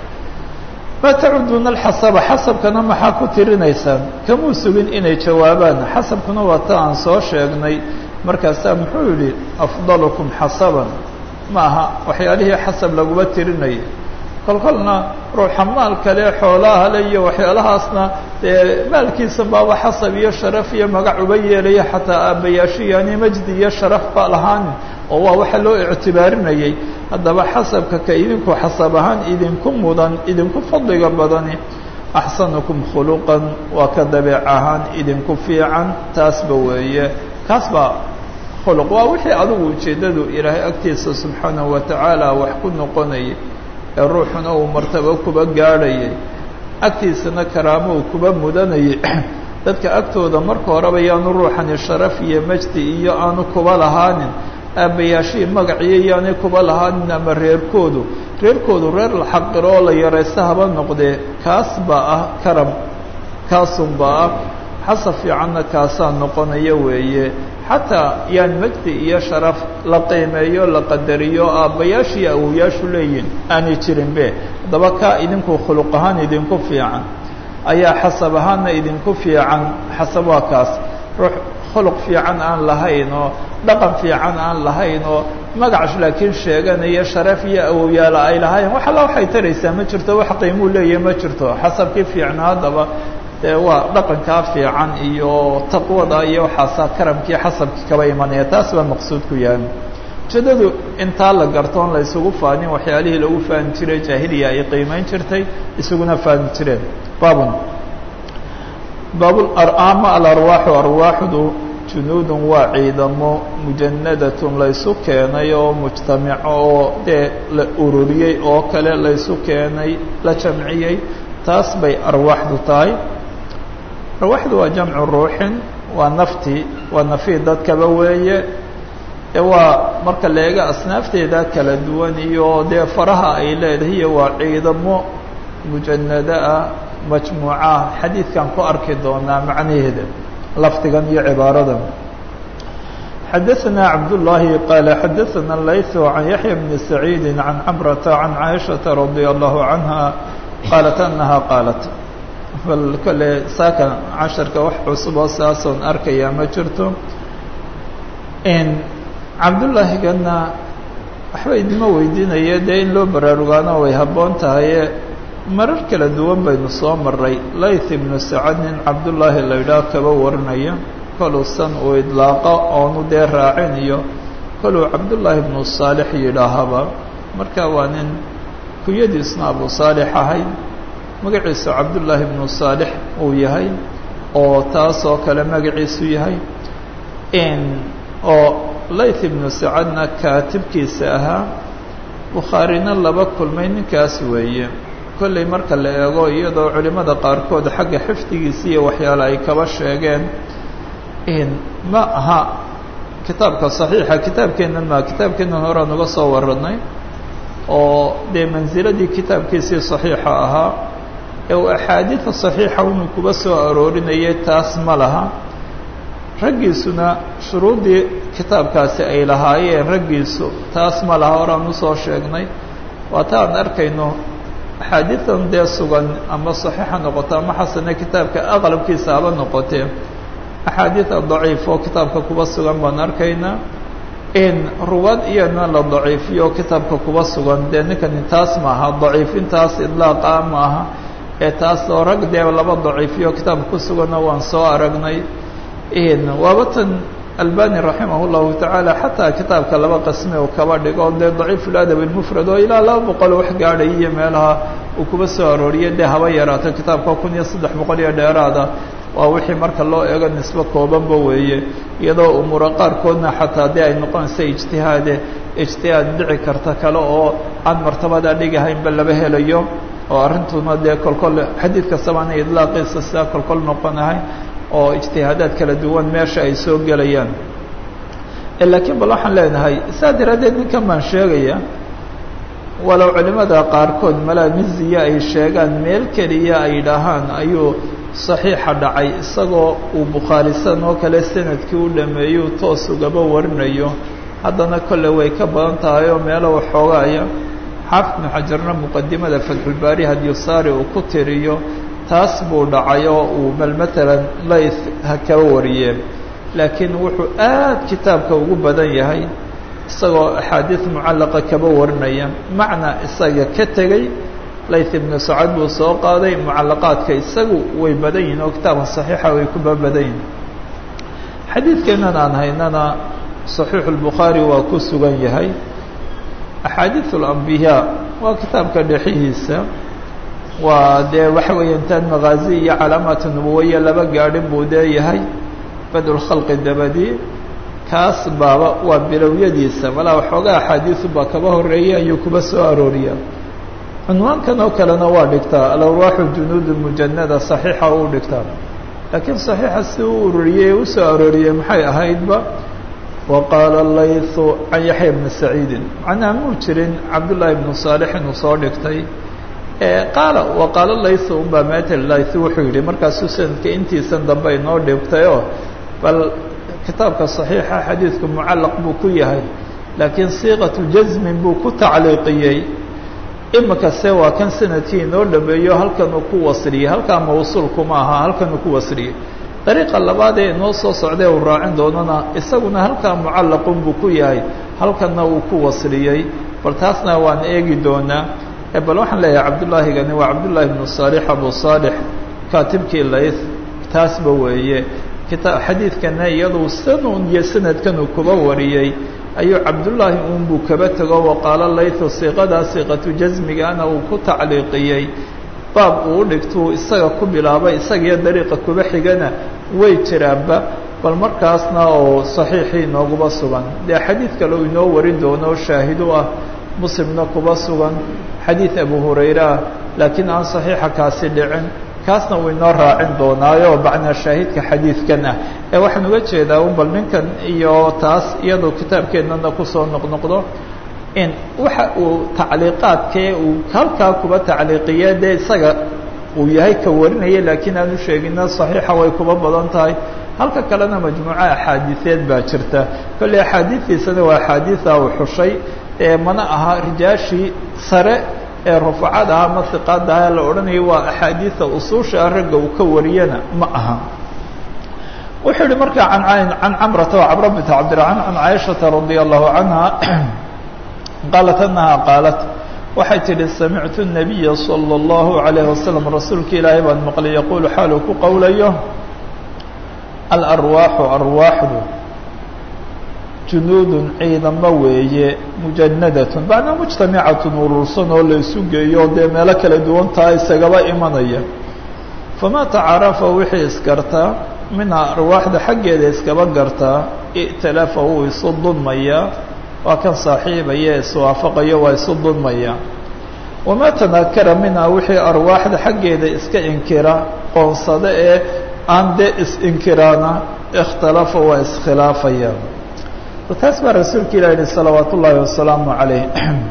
A: ma tacuduuna alxasaba xasabkana maxaa ku tirinaysaan kamuu sugin inay jawaabaan xasabkuna waa ta aan soo sheegnay markaasaa muxuu yidhi afdalukum xasaban ma aha waxyaalihii xasab laguma tirinayay kolkolna ruuxa maal kale xoolaha le iyo waxyaalahaasna dee maalkiisa baaba xasab iyo sharaf iyo magac uba yeelaya xataa aabbayaasho yaani majdi iyo sharaf ba lahaanin oo waa waxa loo ictibaarinayay haddaba xasabka ka idinku xasab ahaan idinku mudan idinku fadliga badani axsanukum khuluqan waa ka dabeec ahaan idinku fiican taasba weeye kaas baa khuluq waa wixii adigu ujeeddadu ilaahay agtiisa subxaanahu watacaala wax ku noqonayay ee ruuxuna uu martabo kuba gaadhayay agtiisana karaamo uu kuba mudanayay dadka agtooda marka horeba yaanu ruuxani sharaf iyo majdi iyo aanu kuba lahaanin aabbayaashihii magaciyo yaanay kuba lahaanin ama reerkoodu reerkoodu reer la xaqiro oo la yaraysta haba noqdee kaas baa ah karam kaasunbaa ah xasab fiicanna kaasaa noqonaya weeye xataa yaan majdi iyo sharaf la qiimeeyo la qadariyo aabbayaashii awowayaashu leeyihin aanay jirinbe haddaba kaa idinku khuluq ahaan idinku fiican ayaa xasab ahaanna idinku fiican xasab waa kaas ruux khuluq fiican aan lahayn oo dhaqan fiican aan lahayn oo magac laakiin sheeganaya sharaf iyo awowyaala ay lahayn wax alla waxay taraysaa ma jirto wax qiimuu leeyahay ma jirto xasabkii fiicna haddaba dee waa dhaqankaa fiican iyo taqwada iyo waxaasaa karamkii xasabkii kaba imanaya taas baa maqsuudku yahay ujeedadu intaa la gartoon la isugu faanin waxyaalihii lagu faani jiray jaahiliya ay qiimeyn jirtay isuguna faani jireen baabun baab ama alarwaaxu arwaaxdu junuudun waa ciidamo mujanadatun laysu keenay oo mujtamaco oo dee la ururiyey oo kale laysu keenay la jamciyey taas bay arwaaxdu tahay arwaaxdu waa jamcu ruuxin waa nafti waa nafii dadkaba weeye ee waa marka la eega asnaafteeda kala duwan iyo dee faraha ay leedahay iyo waa ciidamo mujanado ah majmuuca xadiidkan ku arki doonaa macnaheeda lafdigan iyo cibaaradan xadaثna cabdالlahi qaala xadaثna layث can yaحya bni saciidi can camrata can caaishaةa radي allahu canha qaalat anaha qaalat bal kole saaka casharka wax cusub oo saasoon arkayaa ma jirto cabdullaahigana waxba idima weydiinaya dee in loo baraarugaano way habboon tahaye marar kala duwan baynu soo maray layth ibnu sacad nin cabdullaahi la yidhaah kaba warinaya koluusan uu idlaaqo oonu dee raacin iyo koluu cabdullaahi ibnu saalix yidhaahaba marka waa nin kunyadiisna abu saalix ahayd magaciisu cabdullaahi ibnu saalix uu yahay oo taas oo kale magaciisu yahay oo layth ibnu sacadna kaatibkiisa ahaa bukhaarina laba kulmay ninkaas weeye kolley marka la eego iyadoo culimmada qaarkood xagga xifdigiisa iyo waxyaale ay kaba sheegeen ma aha kitaabka saxiixa kitaabkeennan maa kitaabkeennan horaan uga soo waranay oo dee mansiladii kitaabkiisii saxiixa ahaa ee uu axaadiida saxiixa inuu kuba soo aroorinayay taas ma laha raggiisuna shuruuddii kitaabkaasi ay lahaayeen raggiisu taas ma laha horaan usoo sheegnay waata aan arkayno axaadiidan dee sugan ama saxiixa noqoto ama xasane kitaabka aqlabkiisa haba noqotee axaadiida daciif oo kitaabka kuba sugan baan arkaynaa in ruwaad iyana la daciifiyo kitaabka kuba sugan dee ninkani taas maaha daciifintaas idlaaqa maaha ee taas oo rag dee laba daciifiyo kitaabka ku suganna waan soo aragnay waaba tan albani raximah llahu tacaala xataa kitaabka laba qasme uu kaba dhigo dee daciif ladab ilmufrad oo ilaa laba boqol wax gaadhay iyo meelaha uu kuba soo arooriye dee haba yaraato kitaabka kun iyo saddex boqol iyo dheeraada waa wixii marka loo eego nisbo koobanba weeye iyadoo umuura qaarkoodna xataa haddii ay noqonaysa ijtihaade ijtihaad dhici karta kale oo aan martabadaa dhigahaynba laba helayo oo arrintuna dee kolkol xadiid kastabaana idlaaqiisa sidaa kolkol noqonahay oo ijtihaadaad kala duwan meesha ay soo gelayaan laakiin bal waxaan leenahay saa daraaddeed ninkan baan sheegaya walow culimada qaarkood malaamiziya ay sheegaan meel keliya ay dhahaan ayuu saxiixa dhacay isagoo uu bukhaarisan oo kale sanadkii u dhameeyo toos ugaba warinayo haddana kolle way ka badan tahay oo meelo waxoogaaya xaafid ibnu xajarna muqadimada fatxulbaari hadiyusaari uu ku tiriyo taas buu dhacay oo uu bal matalan layth ha kaba wariyeen laakiin wuxuu aad kitaabka ugu badan yahay isagoo axaadiid mucallaqa kaba warinaya macna isaga ka tegey layth ibnu sacad buu soo qaaday mucallaqaadka isagu way badan yihin oo kitaabka saxiixa way kuba badan yihin xadiidkeennan aan haynana saxiixu lbukhaari waa ku sugan yahay axaadiid alambiyaa waa kitaabka dhexihiisa waa dee waxa weeye intaan makaazi iyo calaamaat nubuwaya laba gaadhin buu leeyahay badulkhalqi dabadi kaas baaba waa bilowyadiisa malaa waxoogaa axaadiisu baa kaba horeeyay ayuu kuba soo arooriyaa cunwaankan oo kalena waa dhigtaa alawraaxu junuud mujanada saxiixa uu dhigtaa laakiin saxiixa si u ururiyey ee usoo arooriyey maxay ahaydba wa qaala laythu can yaxya bni saciidin macnaha muu jirin cabdullaahi bnu saalix inuu soo dhigtay qaala wa qaala laythu unbaa metel layth wuxuu yidhi markaasuu sanadka intiisan dambe inoo dhigtayoo bal kitaabka saxiixa xadiidku mucallaq buu ku yahay laakiin siiqatu jasmin buu ku tacliiqiyey imikase waa kan sanadkii inoo dhameeyo halkanuu ku wasriyey halkaa mawsuulkuma aha halkanuu ku wasriyey dariiqa labaad ee inoo soo socday uu raacin doonana isaguna halkaa mucallaqun buu ku yahay halkanna uu ku wasriyey bal taasna waan eegi doonaa bal waxaan leeyahay cabdullaahigani waa cabdullaahi bnu saalix abu saalix kaatibkii layth taasba weeye kita xadiidkana iyaduu sanun iyo sanadkanuu kuba wariyey ayuu cabdullaahi unbuu kaba tego waqaalo laythu siiqadaa siiqatu jasmigana uu ku tacliiqiyey baab uu u dhigtuu isaga ku bilaabay isagiyo dariiqa kuba xigana way jiraanba bal markaasna oo saxiixii inooguba sugan dee xadiid kale uu inoo warin doono shaahidu ah muslimna kuba sugan xadiid abu hurayre ah laakiin aan saxiixa kaasi dhicin kaasna uu inoo raacin doonaayo bacnaa shaahidka xadiidkan ah ee waxaan uga jeedaa un bal ninkan iyo taas iyadoo kitaabkeennana kusoo noqnoqdo in waxa uu tacliiqaadkee uu halkaa kuba tacliiqiye dee isaga uu yahay ka warinaya laakiin aanu sheegina saxiixa way kuba badan tahay halka kalena majmuuco axaadiiseed baa jirta kolley axaadiistiisana waa axaadiida uu xushay ee mana aha rijaashii sare ee rufacada ama hiqaadaha la odhanaya waa axaadiida usuusha ragga uu ka wariyana ma aha wuxuu yihi markaa an can camrata wa cabra bint cabdiraxmaan can caaishata radia allahu canha qaalat anaha qaalat waxay tidhi samictu nabiya salى اllahu alayh wasalam rasuulka ilaahay baan maqlay yaquulu xaaluu ku qowlayo alarwaaxu arwaaxdu junuudun ciidamo weeye mujanadatun macnaa mujtamicatun urursan oo la isu geeyo dee meelo kala duwan taha isagaba imanaya famaa tacarafa wixii isgartaa minhaa arwaaxda xaggeeda iskaba gartaa i'talafa wuu isu dudmayaa waa kan saaxiibaya iswaafaqayo waa isu dudmaya wamaa tanaakara minhaa wixii arwaaxda xaggeeda iska inkira qoonsada ee aan dee is-inkiraana ikhtalafa waa iskhilaafaya taas baa rasuulka ilah yihi salawaat ullaahi wasalaamu calayh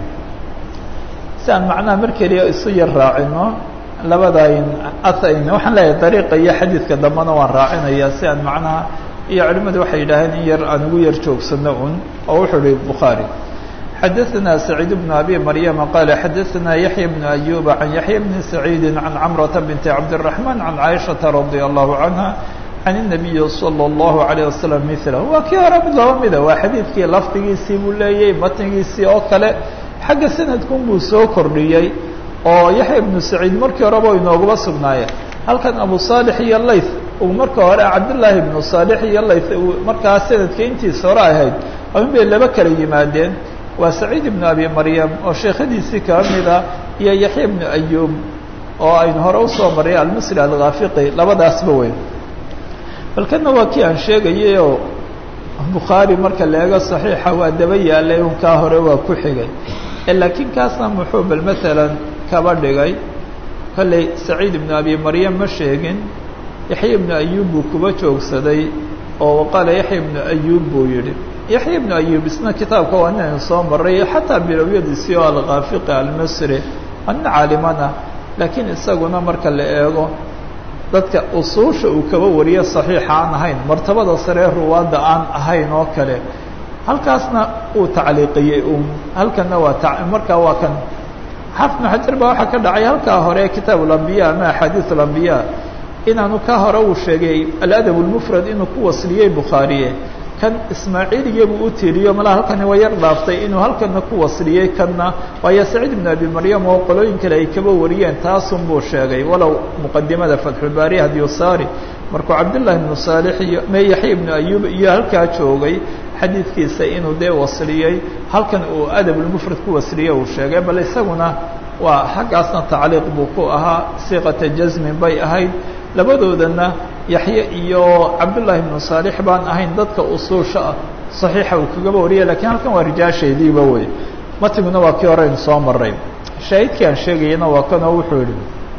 A: si aan macnaha mar keliya isu yar raacino labadayn atayn waxaan leeyahay dariiqa iyo xadiidka dambena waan raacinaya si aan macnaha iyo culimmadu waxay yidhaaheen in yar aan ugu yar joogsano un oo wuxuu ihi bukhaari xadaثna سacيid بن abi maryama qala xadaثna yaحya بن أyuba can yaحya bni سacيidi can camrata binti cabdالرaحman can caaishaةa radي الlahu canha can الnabiyi salى الlahu عalيه wasalam milah waa kii hore mid laba mida waa xadiidkii lafdigiisii buu leeyay matnigiisii oo kale xagga sanadkun buu soo kordhiyey oo yaxya ibnu saciid markii horeba inooguba sugnaayeen halkan abu saalix iyo layth uu marka hore cabdillaahi ibnu saalix iyo layth markaa sanadka intiisa hore ahayd in bay laba kala yimaadeen waa saciid ibnu abi maryam oo sheekhadiisii kaba mida iyo yaxya ibnu ayuub oo aynu hore usoo maray almisri alkhaafiqi labadaasba weyn bal kana waa kii aan sheegayay oo bukhaari marka la eego saxiixa waa daba yaalay un kaa hore waa ku xigay laakiin kaasna muxuu bal maalan kaba dhigay kolley saciid ibnu abi maryam ma sheegin yaxya ibnu ayuub buu kuba joogsaday oo qaala yaxya ibnu ayuub buu yidhi yaxya ibnu ayuub isna kitaabka waa inaynu soo maray xataa bilowyadiisii oo alkhaafiqi almasri waa nin caaliman ah laakiin isaguna marka la eego dadka usuusha uu kaba wariyo saxiixa aan ahayn martabada saree ruwaadda aan ahayn oo kale halkaasna uu tacliiqiyey un halkanna waa markaa waa kan xaafid ibnu xajar baa waxaa ka dhacay halkaa hore kitaab alambiya ama axaadiis alambiya inaanu ka hore uu sheegay aladab lmufrad inuu ku wasliyey bukhaariye kan ismaaciiliyabuu u tiiriyo malaa halkani waa yar dhaaftay inuu halkana ku wasliyey kanna waayo saciid ibnu abi maryam oo qolooyin kale ay kaba wariyeen taasun buu sheegay walow muqadimada fatxulbaari hadiyusaari markuu cabdullahi ibnu saalix iyo me yaxya ibnu ayuub iyo halkaa joogay xadiidkiisa inuu dee wasliyey halkan uu adabulmufrad ku wasliyey uu sheegay bal isaguna waa xaggaasna tacliiq buu ku ahaa siiqata jasmin bay ahayd labadoodana yaxye iyo cabdullaahi ibnu saalix baan ahayn dadka usuusha ah saxiixa uu kagaba wariyay lakiin halkan waa rijaasheediiba wey matiguna waa kii horeynu soo maray shaahidkii aan sheegayana waa kanoo wuxuu yihi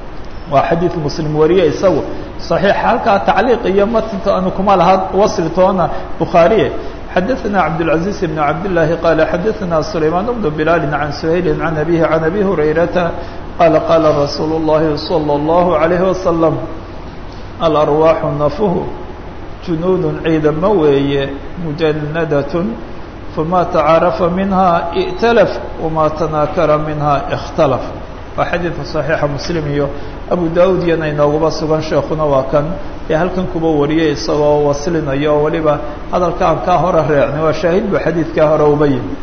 A: waa xadiid muslim wariye isagu صaxiixa halkaa tacliiq iyo matinta anu kuma laha wasli toona bukhaariye xadaثna cabdالعaزيز بن cabdاللahi qال xadaثna سulaymaan بن بilaal عan سhayl عan أbيه عan أbي هurayrata qala qala rasuul الlahi صلى الlaه عليه وasلم alarwaaxu nafuhu junuud ciidamo weeye mujanadaة fama tacaarafa minha ا'talaf wama tanaakara minha اkhtalaf waa xadiidka صaxiixa muslim iyo abu da-ud iyana inoogaba sugan sheekuna waa kan ee halkan kuba wariyay isagoo waslinayo oo weliba hadalka aan kaa hore reecnay waa shaahid bu xadiidkaa hore uba yimi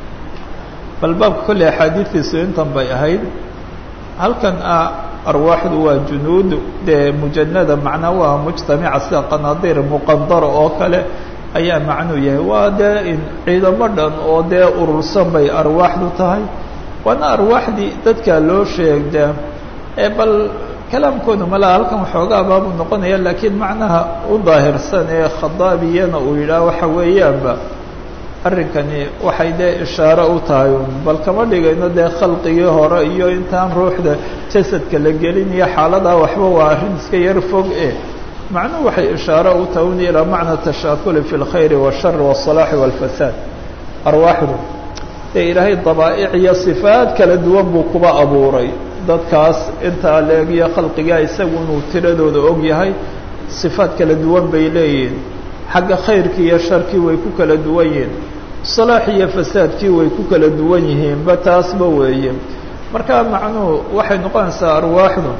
A: bal baabka kolley axaadiidtiisu intan bay ahayd halkan ah arwaaxdu waa junuud dee mujanada macnaa waa mujtamica sida qanaadiir muqandara oo kale ayaa macnuu yahay waa dee ciidamo dhan oo dee urursan bay arwaaxdu tahay waana arwaaxdii dadka loo sheegdaa ee bal kalaamkoodu malaa halkan waxoogaa baabuu noqonaya laakiin macnaha u daahirsan ee khadaabiyana uu yidhaah waxa weeyaanba arrinkani waxay dee ishaaro u tahay un bal kama dhigayno dee khalqigii hore iyo intaan ruuxda jasadka la gelin iyo xaaladaa waxba waa arrin iska yar fog e macnuhu waxay ishaaro u tahay un ilaa macna tashaakuli fi اlkhayri wالshar wالصalaaxi wاlfasaad arwaaxdu dee ilaahay dabaa'ic iyo sifaad kala duwan buu kuba abuuray dadkaas intaa leegiyo khalqigaa isagu inuu tiradooda og yahay sifaad kala duwan bay leeyihiin xagga khayrkii iyo sharkii way ku kala duwan yihiin salaax iyo fasaadkii way ku kala duwan yihiinba taasba weeye marka macnuhu waxay noqonaysaa arwaaxdu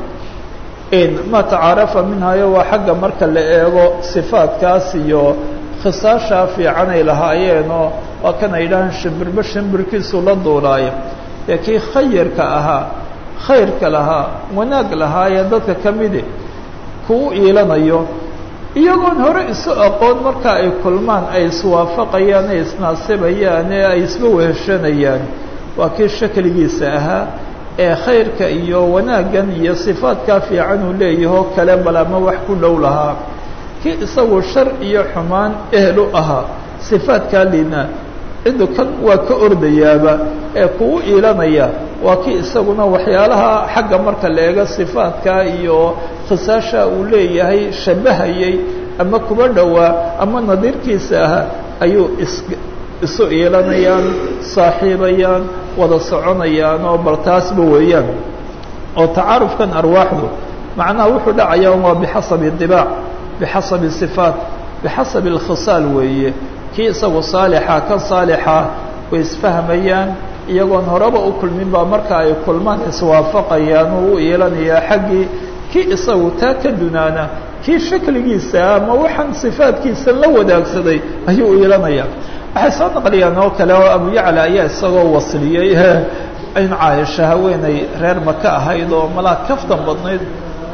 A: in ma tacaarafa minhayo waa xagga marka la eego sifaadkaas iyo khisaashaa fiicanay lahaayeenoo waa kan ay yidhahaan shimbirba shimbirkiisu la duulaayo dee kii khayarka ahaa khayrka lahaa wanaag lahaayee dadka ka midi kuu iilanayo iyagoon hore isu aqoon marka ay kulmaan ay iswaafaqayaan ay isnaasibayaan ee ay isba weheshanayaan waa kii shakligiisa ahaa ee khayrka iyo wanaaggan iyo sifaadkaa fiican uu leeyahoo kale bal ama wax ku dhow lahaa kii isagu shar iyo xumaan ehel u ahaa sifaadkaa liina ciddu kan waa ka ordayaaba ee kugu iilanaya waa kii isaguna waxyaalaha xagga marka la eego sifaadkaa iyo khisaasha uu leeyahay shabahayay ama kuba dhowaa ama nadiirkiisa ahaa ayuu is isu iilanayaan saaxiibayaan wada soconayaan oo bal taasba weeyaan oo tacaarufkan arwaaxdu macnaha wuxuu dhacayaa waa bixasabi dibaac bixasabi sifaat bixasabi alkhisaal weeye kii isagu saalixa kan saalixa way isfahmayaan iyagoon horeba u kulmin baa marka ay kulmaan iswaafaqayaan uu u iilanayaa xaggii kii isagu taa ka dunaana kii shakligiisa ama waxaan sifaadkiisa la wadaagsaday ayuu u iilanaya waxay soo naqliyaan oo kale oo abu yacla ayaa isagoo wasliyey in caaisha haweeney reer maka ahayd oo malaa kaftan badnayd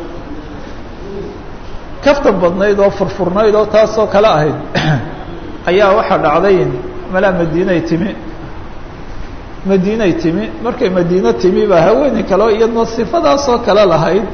A: kaftan badnayd oo furfurnayd oo taasoo kale ahayd ayaa waxaa dhacday malaa madiinay timi madiinay timi markay madiino timi baa haweeney kaleo iyadna sifadaasoo kale lahayd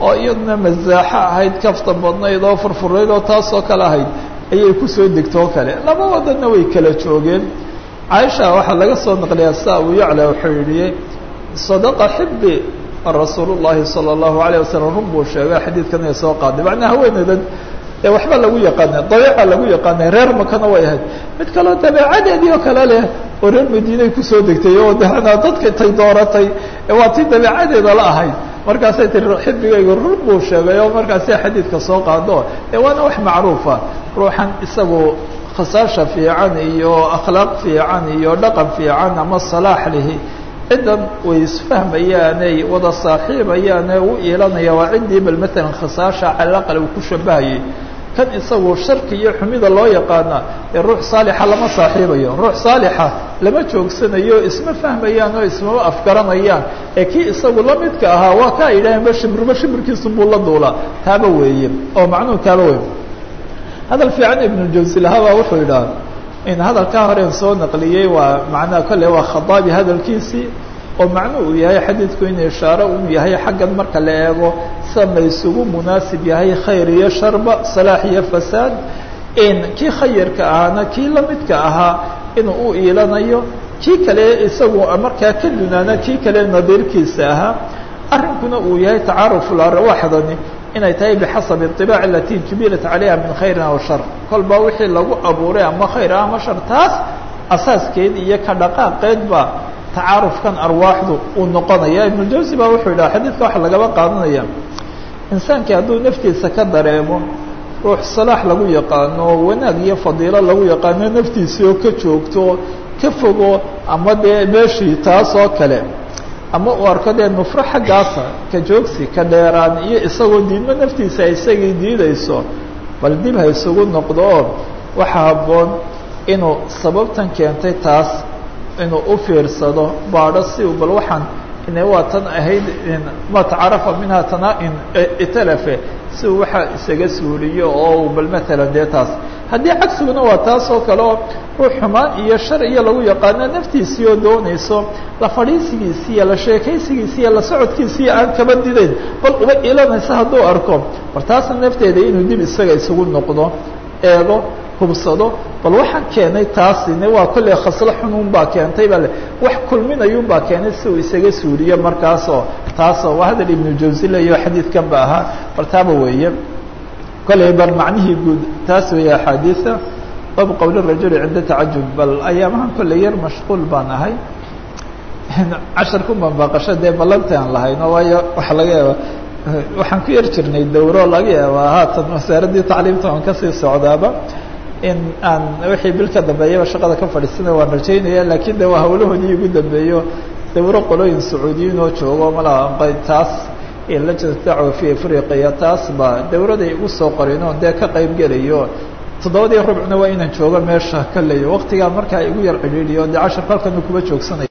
A: oo iyaduna masaaxo ahayd kafta badnayd oo furfurayd oo taasoo kale ahayd ayay kusoo degtoo kale laba wadanna way kala joogeen caaisha waxaa laga soo naqliyaa sa abu yacla wuxuu yidhi sadaqa xibbi rasuul llahi salى اllahu alayه wasalam run buu sheegay xadiidkan ay soo qaaday macnaa haweeneydan ee waxba lagu yaqaanay dabeeca lagu yaqaanay reer makana way ahayd mid kaleo dabeecadeedii oo kale leh oo reer madiinay kusoo degtay oo dana dadka tay dooratay waa tii dabeecadeeda la ahayd markaasay tii xibigayga run buu sheegay oo markaasay xadiidka soo qaado ee waana wax macruufa ruuxan isagu khasaasha fiican iyo akhlaaq fiican iyo dhaqan fiican ama salaax lihi ciddan way isfahmayaanay wada saaxiibayaane u iilanaya waa ciddii bal matalan khasaasha calaqal uu ku shabahayay kan isagu sharki iyo xumida loo yaqaana ee ruux saalixa lama saaxiibayo ruux saalixa lama joogsanayo isma fahmayaan oo ismama afgaranayaan ee kii isagu la midka ahaa waa kaa yidhaaheen ba shibirba shibirkiisu buu la duulaa taaba weeye oo macnuhu taaba weeye hadal fiican ibnujawsi lahabaa wuxuu yidhaha in hadalkaa horeen soo naqliyey waa macnaha kolle waa khadaabi hadalkiisii oo macnuu uu yahay xadiidku in ishaaro uu yahay xaggan marka la eego sama isugu munaasib yahay khayr iyo sharba salaax iyo fasaad in kii khayarka ahaana kii lamidka ahaa inuu u iilanayo kii kale isagu markaa ka dunaana kii kale nadiirkiisa ahaa arrinkuna uu yahay tacaaruf larwaxdani inay tahay bixasabi iطibaac alati jubilat calayha min khayrin aw shar kolba wixii lagu abuuray ama khayr ama shar taas asaaskeed iyo ka dhaqaaqeed ba tacaarufkan arwaaxdu uu noqonaya ibnujawsi baa wuxuu yidhaha xadiidka waxa lagaba qaadanaya insaankii hadduu naftiisa ka dareemo ruux salaax lagu yaqaano wanaag iyo fadiilo lagu yaqaano naftiisii oo ka joogto ka fogo ama dee meeshii taas oo kale ama uu arko dee nufro xaggaasa ka joogsi ka dheeraan iyo isagoo diidmo naftiisa isagii diidayso bal dib ha isugu noqdo oo waxaa habboon inuu sababtan keentay taas inuu u fiirsado baadho si uu bal waxaan ina waa tan ahayd ma tacarafa minha tanaa-in italafe si uu waxaa isaga suuliyo oo uu bal matalan dee taas haddii cagsiguna waa taas oo kale oo ruux xumaan iyo shar iyo lagu yaqaano naftiisii oo doonayso la fadhiisigiisi iyo la sheekaysigiisi iyo la socodkiisiiyo aan kaba didayn bal uba ilanaysa hadduu arko war taasna nafteeda inuu dib isaga isugu noqdo eego hubsado bal waxaan keenay taasine waa kolley khaslo xunuun baa keentay bale wax kulminayuun baa keenay si uu isaga suuliyo markaasoo taasoo waa hadal ibnu jawsi leyo xadiidkan ba ahaa bal taaba weeye kolley bal macnihii guud taas weeye axaadiisa bab qowl rajuli cinda tacajub bal ayaamahan kolley yar mashquul baan ahay casharku banbaaqasho dee ballanti aan lahayno waayo waxa laga yaaba waxaan ku yar jirnay dawro laga yaabaa haatan wasaaraddii tacliimta aan kasii socdaaba in aan wixii bil ka dambeeyaba shaqada ka fadhiisana waan rajaynaya lakiin de waa hawlahoodii igu dambeeyo dawro qolooyin sacuudiyiin oo joogo malaa taas lajnat dacwa fi afriqiya taas ba dawraday igu soo qorin oo dee ka qayb gelayo toddobadii rubcna waa inaan joogo meesha ka leeyo waqtigaa markaa igu yar cidhiidhiyo dee casharka halkanu kuba joogsanaya